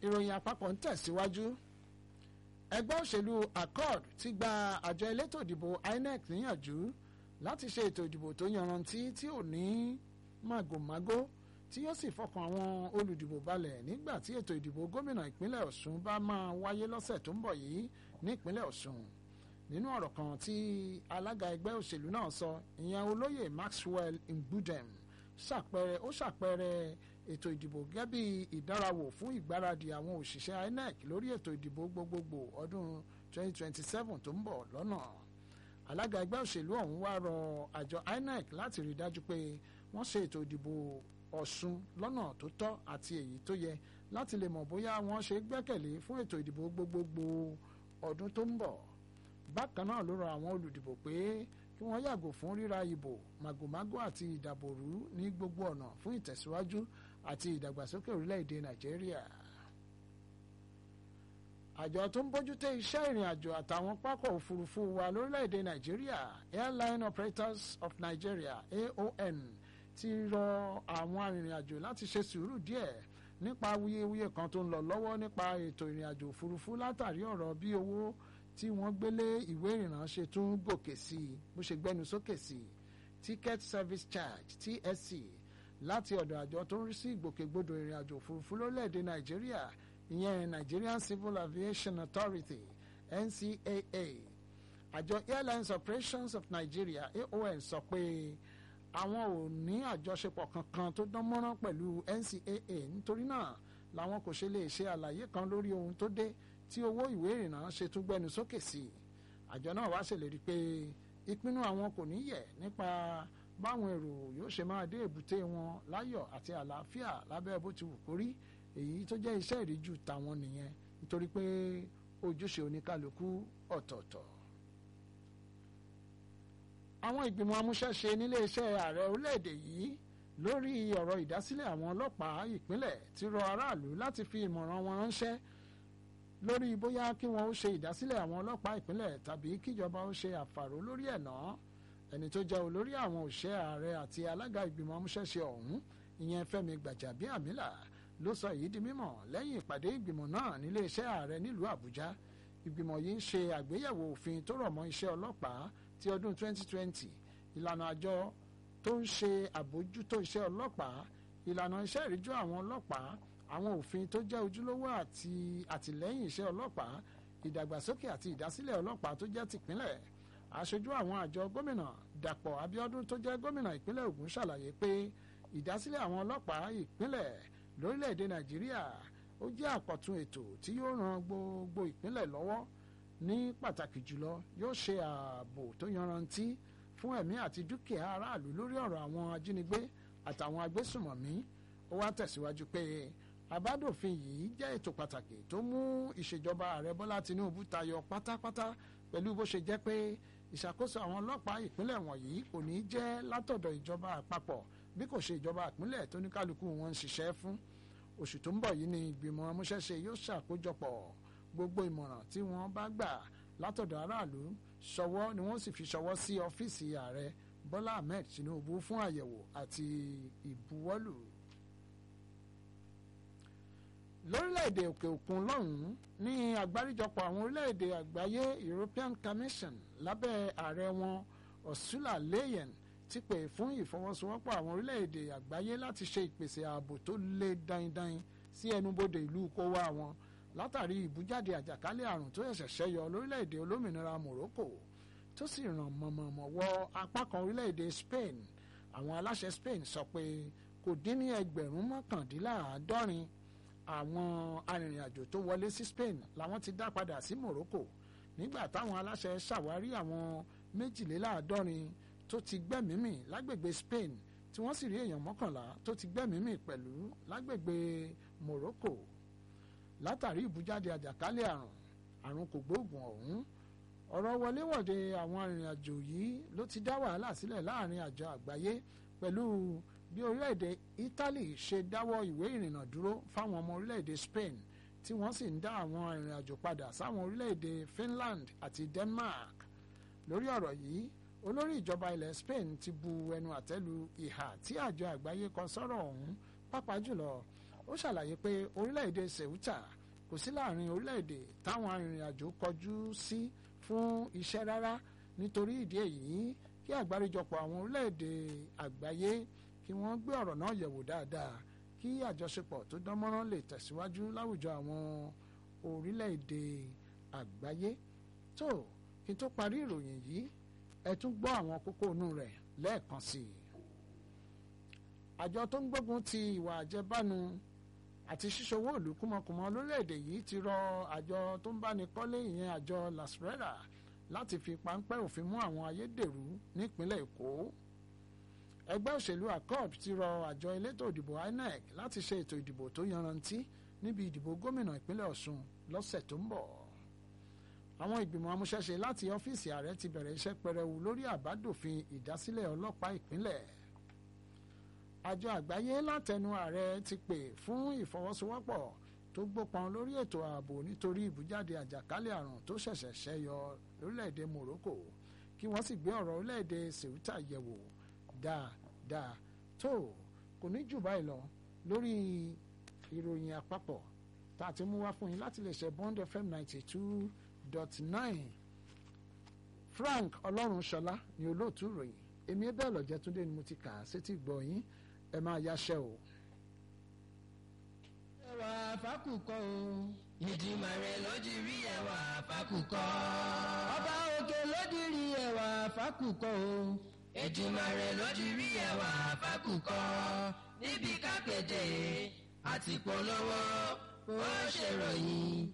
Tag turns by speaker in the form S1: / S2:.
S1: ìròyìn àpapọ̀ ń tẹ̀síwájú ẹgbẹ́ òṣèlú accord ti gba àjọ elétò ìdìbò inec níyànjú láti ṣe ètò ìdìbò tó yanrantí tí ò ní màgòmágó tí yóò sì fọkàn àwọn olùdìbò balẹ̀ nígbà tí ètò ìdìbò gómìnà ìpínlẹ̀ ọ̀ṣun bá máa wáyé lọ́sẹ̀ tó ń bọ̀ yìí ní ìpínlẹ̀ ọ̀ṣun nínú ọ̀rọ̀ kan tí alága ẹgbẹ́ òṣèlú náà sọ ìyẹn olóyè maxwell ngbudem ṣàpẹẹrẹ ó ṣàpẹẹrẹ ètò ìdìbò gẹ́gẹ́ bí ìdárawò fún ìgbáradì àwọn òṣìṣẹ́ inec lórí ètò ìdìbò gbogbogbò ọdún 2027 tó ń bọ̀ lọ́nà alága ẹgbẹ́ òṣèlú ọ̀hún wá rọ àjọ inec láti rí dájú pé wọ́n ṣe ètò ìdìbò ọ̀ṣun lọ́nà tó tọ́ àti èyí tó yẹ láti lè mọ̀ bóyá wọ́n ṣe gbẹ́kẹ̀lé fún ètò ìdìbò gbogbogbò ọdún tó ń bọ̀ bákan náà ló rọ àwọn olùdìbò pé kí wọ́n yàgò fún ríra ìbò màgòmágó àti ìdàbòrú ní gbogbo ọ̀nà fún ìtẹ̀síwájú àti ìdàgbàsókè orílẹ̀-èdè nàìjíríà. àjọ tó ń bójútó iṣẹ́ ìrìn àjò àtàwọn pápọ̀ òfurufú wa lórílẹ̀-èdè nàìjíríà airline operators of nigeria aon ti rọ àwọn arìnrìn-àjò láti ṣe sùúrù díẹ̀ nípa wuyewuye kan tó ń lọ lọ́wọ́ nípa ètò ìrìn àjò òfurufú látàrí ọ̀rọ̀ bí owó tí wọ́n gbélé ìwé ìrìnnà ṣe tún gòkè sí i bó ṣe gbẹnu sókè sí i ticket service charge tsc láti ọ̀dọ̀ àjọ tó ń rí sí ìgbòkègbodò ìrìn àjò òfurufú lórílẹ̀‐èdè nàìjíríà ìyẹn nigerian civil aviation authority ncaa àjọ airlines operations of nigeria aon sọ pé àwọn ò ní àjọṣepọ̀ kankan tó dán mọ́rán pẹ̀lú ncaa nítorí náà làwọn kò ṣe lè ṣe àlàyé kan lórí ohun tó dé tí owó ìwé ìrìnnà ṣe tún gbẹnu sókè sí i àjọ náà wá ṣèlérí pé ìpinnu àwọn kò ní yẹ̀ nípa báwọn èrò yóò ṣe máa dé èbúté wọn láyọ̀ àti àlàáfíà lábẹ́ bó ti wù kó rí èyí tó jẹ́ iṣẹ́ ìríjú tàwọn nìyẹn nítorí pé ojúṣe oníkálukú ọ̀tọ̀ọ̀tọ̀. àwọn ìgbìmọ̀ amúṣẹ́ṣe nílé iṣẹ́ ààrẹ orílẹ̀-èdè yìí lórí ọ̀rọ̀ ìdásílẹ̀ àwọn ọlọ́pàá ìpínlẹ̀ ti rọ aráàlú láti fi ìmọ̀ràn wọn ránṣẹ́ lórí bóyá kí wọn ó ṣe ìdásílẹ̀ àwọn ọlọ́pàá ìpínlẹ̀ tàbí kíjọba ó ṣe àfàró lórí ẹ̀ náà ẹni tó jẹ́ olórí àwọn òṣìṣẹ́ ààrẹ àti alága ìgbìmọ̀ amúṣẹ́ṣe ọ̀hún ìyẹn fẹ́mi gbàjàbíàmílà ló sọ èyí di mímọ̀ lẹ́yìn ìpàdé ìgbìmọ̀ náà nílé iṣẹ́ ààrẹ nílùú àbújá ìgbìmọ̀ yìí ń ṣe àgbéyẹ̀wò òfin tó rọ̀ mọ́ iṣẹ́ ọlọ́pàá ti ọdún 2020 ìlànà àjọ tó ń ṣe àbójútó iṣẹ́ ọlọ́pàá ìlànà iṣẹ́ ìríjú àwọn ọlọ́pàá àwọn òfin tó jẹ́ ojúlówó àti àtìlẹ́yìn iṣẹ́ ọlọ́pàá ìdàgbàsókè àti ìdásílẹ̀ ọlọ́pàá tó jẹ́ tìpínlẹ̀ aṣojú àwọn àjọ gómìnà dàpọ̀ abíọ́dún tó jẹ́ gómìnà ìpínlẹ̀ ògùn ṣàlàyé pé ìdásílẹ̀ àwọn ọlọ́pàá ìpínlẹ̀ lórílẹ̀‐èdè nàìjíríà ó jẹ́ àkọ́tún ètò tí yóò ran gbogbo ìpínlẹ̀ lọ́wọ́ ní pàtàkì jùlọ yóò ṣe ààbò tó yanrantí fún ẹ̀mí àti dúkìá aráàlú lórí ọ̀rọ̀ àwọn ajínigbé àtàwọn agbésùmọ̀mí ó wá tẹ̀síwájú pé àbádòfin yìí jẹ́ ètò pàtàkì tó mú ìṣèjọba ààrẹ bọ́lá tinubu tayọ pátápátá pẹ̀lú bó ṣe jẹ́ pé ìṣàkóso àwọn ọlọ́pàá ìpínlẹ̀ wọ̀nyí kò ní jẹ́ látọ̀dọ̀ ìjọba àpapọ̀ bí kò ṣe ìjọba ìpínlẹ̀ tó ní kálukú wọn ń ṣiṣẹ́ fún oṣù tó ń bọ̀ yìí ni ìgbìmọ̀ amúṣẹ́ṣe yóò ṣàkójọpọ̀ gbogbo ìmọ̀ràn tí wọ́n bá gbà látọ̀dọ̀ aráàlú ṣọwọ́ ni wọ́n sì fi ṣọwọ́ sí ọ́fíìsì ààrẹ bọ́lá ahmed tinubu fún àyẹ̀wò àti ìbuwọ́lù lórílẹ̀‐èdè òkè òkun lọ́hùn-ún ní àgbáríjọpọ̀ àwọn orílẹ̀‐èdè àgbáyé European Commission lábẹ́ ààrẹ wọn Ursula Leyen ti pè fún ìfọwọ́sowọ́pọ̀ àwọn orílẹ̀‐èdè àgbáyé láti ṣe ìpèsè ààbò tó lé daindain sí ẹnubodè ìlú kówá wọn látàrí ìbújáde àjàkálẹ̀ àrùn tó ṣẹ̀ṣẹ̀ ṣẹ́yọ lórílẹ̀‐èdè olómìnira Morocco tó sì ràn mọ̀mọ̀mọ̀ wọ apá kan orílẹ̀‐èdè Spain àwọn aláṣẹ Spain sọ pé kò dín ní ẹgbẹ̀rún mọ́kàndínláàádọ́rin àwọn arìnrìn-àjò tó wọlé sí Spain làwọn ti dá padà sí Morocco nígbà táwọn aláṣẹ ṣàwárí àwọn méjìléláàádọ́rin tó ti gbẹ́mìímì lágbègbè Spain tí wọ́n sì rí èèyàn mọ́kànlá tó ti gbẹ́mìímì pẹ̀lú lágbègbè Morocco látàrí ìbújáde àjàkálẹ̀ àrùn àrùn kògbóògùn ọ̀hún ọ̀rọ̀ wọléwọ̀de àwọn arìnrìn-àjò yìí ló ti dá wàhálà sílẹ̀ láàrin àjọ àgbáyé pẹ̀lú bí orílẹ̀-èdè Italy ṣe dáwọ́ ìwé ìrìnnà dúró fáwọn ọmọ orílẹ̀-èdè Spain tí wọ́n sì ń dá àwọn arìnrìn-àjò padà sáwọn orílẹ̀-èdè Finland àti Denmark lórí ọ̀rọ̀ yìí olórí ìjọba ilẹ̀ Spain ti bu ẹnu àtẹ́lu ìhà tí àjọ àgbáyé kọ sọ́rọ̀ ọ̀hún pàápàá jùlọ ó ṣàlàyé pé orílẹ̀-èdè Ceuta kò sí láàrin orílẹ̀-èdè táwọn arìnrìn-àjò kọjú sí fún iṣẹ́ rárá nítorí ìdí èyí kí àgbáríjọpọ̀ àwọn orílẹ̀-èdè àgbáyé kí wọ́n gbé ọ̀rọ̀ náà yẹ̀wò dáadáa kí àjọṣepọ̀ tó dánmọ́rán lè tẹ̀síwájú láwùjọ àwọn orílẹ̀-èdè àgbáyé tó kí n tó parí ìròyìn yìí ẹ tún gbọ́ àwọn kókó inú rẹ̀ lẹ́ẹ̀kan sí i. àjọ tó ń gbógun ti ìwà àjẹbánu àti ṣíṣòwò ìlú kúmọkùmọ lórílẹ̀‐èdè yìí ti rọ àjọ tó ń báni kọ́lé ìyẹn àjọ lasrera láti fi páńpẹ́ òfin mú àwọn ayédèrú nípínlẹ̀ èkó ẹgbẹ́ òṣèlú accord ti rọ àjọ elétò ìdìbò inec láti ṣe ètò ìdìbò tó yanrantí níbi ìdìbò gómìnà ìpínlẹ̀ ọ̀ṣun lọ́sẹ̀ tó ń bọ̀ àwọn ìgbìmọ̀ amúṣẹ́ṣe láti ọ́fíìsì ààrẹ ti bẹ̀rẹ̀ iṣẹ́ pẹrẹwu lórí àbádòfin ìdásílẹ̀ ọlọ́pàá ìpínlẹ̀ àjọ àgbáyé látẹnu ààrẹ ti pè fún ìfọwọ́sowọ́pọ̀ tó gbópọn lórí ètò ààbò nítorí ìbújáde àjàkálẹ̀ àrùn tó ṣẹ̀ṣẹ̀ ṣẹyọ lórílẹ̀‐èdè Morocco kí wọ́n sì gbé ọ̀rọ̀ orílẹ̀‐èdè Ceuta yẹ̀wò dáadáa tó kò ní jù báyìí lọ lórí ìròyìn àpapọ̀ tá a ti mú wá fún yín láti lè ṣe Bond FM ninety two dot nine Frank Ọlọ́runṣọlá ni olóòtú ìròyìn èmi ẹ bẹ́ẹ̀ lọ́jẹ́ túndé ni mo ti kà á sétí gbọ́ yín ẹ máa yaṣẹ́ o.
S2: ẹwà fákùkọ o. ìdìmọ̀ rẹ̀ lójú rí ẹwà fákùkọ. ọba òkè lójú rí ẹwà fákùkọ o. ìdìmọ̀ rẹ̀ lójú rí ẹwà fákùkọ. níbi kákéde àti polówó ó ṣèròyìn.